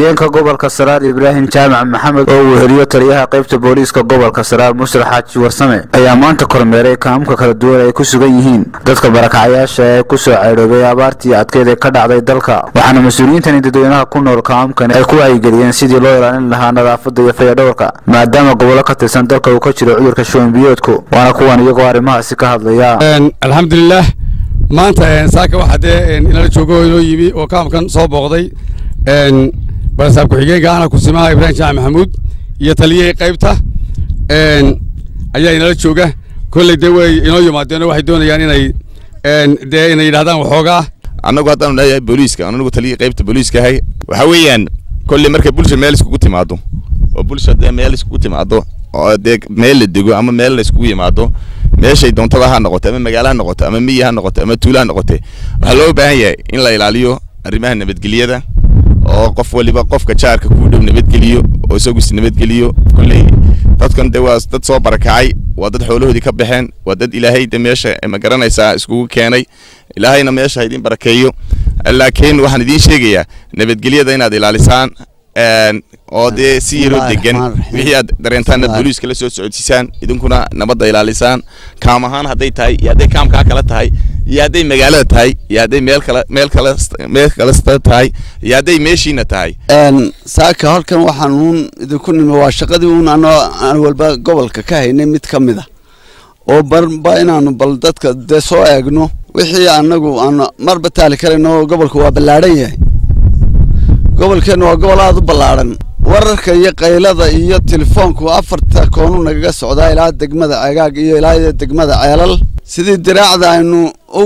ku-xigeenka gobolka saraar ibraahim jaamac maxamed oo uu heliyo taliyaha qaybta booliiska gobolka saraar mustar xaaji warsame ayaa maanta kormeeray kaamka kala duwan ay ku sugan yihiin dadka barakacayaasha ee kusoo caydhoobay abaartii adkeyd ee ka dhacday dalka waxaana mas-uuliyiintani dadweynaha ku nool kaamkani ay ku wacyigeliyeen sidii loo ilaalin lahaa nadaafadda iyo fayadhowrka maadaama gobollo ka tirsan dalka uu ka jiro cudurka shuban biyoodku waana kuwan iyagoo arrimahaasi ka hadlaya alxamdulilah maanta saaka waxaa dee inala joogo inoo yimi oo kaamkan soo booqday barasaab ku-xigeenka ana kusimaha ibraahim jaamac maxamuud iyo taliyihii qaybta ayaa inala jooga kolley dee way inoo yimaadeen waxay doonayaan inay dee inay yidhahdaan waxoogaa annagu haddaanu leeyahay booliiska anagu taliyihii qaybta booliiska ahay waxaa weeyaan kolley markay bulsha meel iskugu timaado oo bulsha dee meel iskugu timaado oo dee meel la dego ama meel la iskugu yimaado meeshay doontaba ha noqoto ama magaalo ha noqoto ama miyi ha noqoto ama tuulo ha noqote waxaa loo baahan yahay in la ilaaliyo arrimaha nabadgelyada oo qof waliba qofka jaarka kuu dhow nabadgeliyo oo isagus nabadgeliyo kolley dadkan dee waa dad soo barakacay waa dad xoolahoodii ka baxeen waa dad ilaahay de meesha ma garanaysaa iskugu keenay ilaahayna meesha ha idiin barakeeyo laakiin waxaan idiin sheegayaa nabadgelyada inaad ilaalisaan oo dee si yaroo degan wixii aad dareentaan inaad booliiska la soo socodsiisaan idinkuna nabadda ilaalisaan kaam ahaan hadday tahay iyo hadday kaamkaa kala tahay iyo hadday magaalada tahay iyo hadday meel kale meel kale meel kalesta tahay iyo hadday meeshiina tahay saaka halkan waxaan uun idinku nimi waa shaqadii uun anoo aan walba gobolka ka haynay mid ka mid a oo barba inaanu bal dadka dee soo eegno wixii anagu aan marba taali karayno gobolka waa ballaadhan yahay gobolkeenna waa gobol aada u ballaadhan wararka iyo qaylada iyo telefoonku afarta koonu nagaga socdaa ilaa degmada cegaag iyo ilaa degmada ceelal sidii diraacda aynu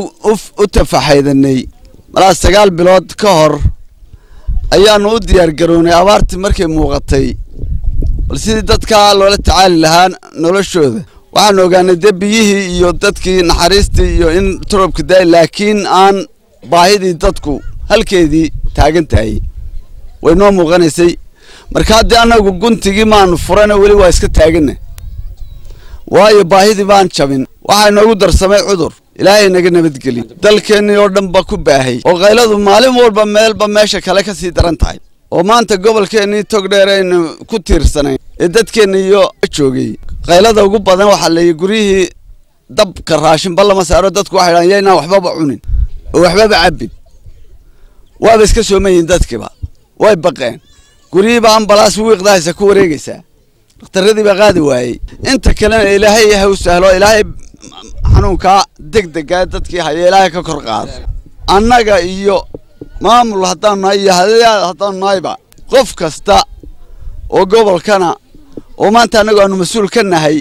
u tafaxaydanay malaa sagaal bilood ka hor ayaanu u diyaar garownay abaartii markay muuqatay bal sidii dadkaa loola tacaali lahaa noloshooda waxaanu ogaanay dee biyihii iyo dadkii naxariistii iyo in turubka daay laakiin aan baahidii dadku halkeedii taagan tahay way noo muuqanaysay marka haddii annagu guntigii maanu furana weli waa iska taagana waayo baahidii baan jabin waxaa noogu darsamay cudur ilaahay naga nabadgeli dalkeennii oo dhan ba ku baahay oo kayladu maalin walba meelba meesha kale ka sii daran tahay oo maanta gobolkeennii tog dheer aynu ku tiirsanayn ee dadkeenna iyo joogay kaylada ugu badan waxaa leeyahy guryihii dabka raashinba lama saaro dadku waxay dhahan yaynaan waxbaba cunin oo waxbaba cabbin waaba iska soomayihin dadkiiba way baqeen guryihiiba ambalaas wiiqdahaysa ku wareegaysaa dhakhtarradii baa qaadi waayey inta kalena ilaahay ha u sahlo ilaahay xanuunkaa deg degaa dadkii haya ilaahay ka kor qaado annaga iyo maamul haddaanu nahay iyo hadayaad haddaanu nahayba qof kasta oo gobolkana oo maanta annagu aanu mas-uul ka nahay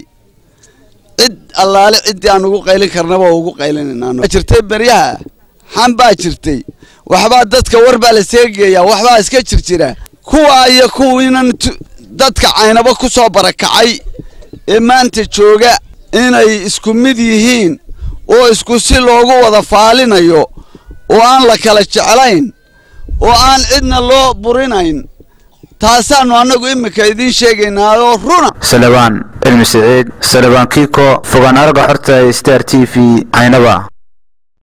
cid allaale ciddii aan ugu qaylin karnaba oo ugu qaylinayna jirtay beryaha xan baa jirtay waxbaa dadka war baa la seegeeyaa waxbaa iska jir jira kuwaa iyo kuwiinan dadka caynabo ku soo barakacay ee maanta jooga inay isku mid yihiin oo isku si loogu wada faalinayo oo aan la kala jeclayn oo aan cidna loo burinayn taasaannu annagu iminka idiin sheegaynaa oo runa salebaan cilmi siciid salebaan kiiko fogaan araga xorta star t v caynaba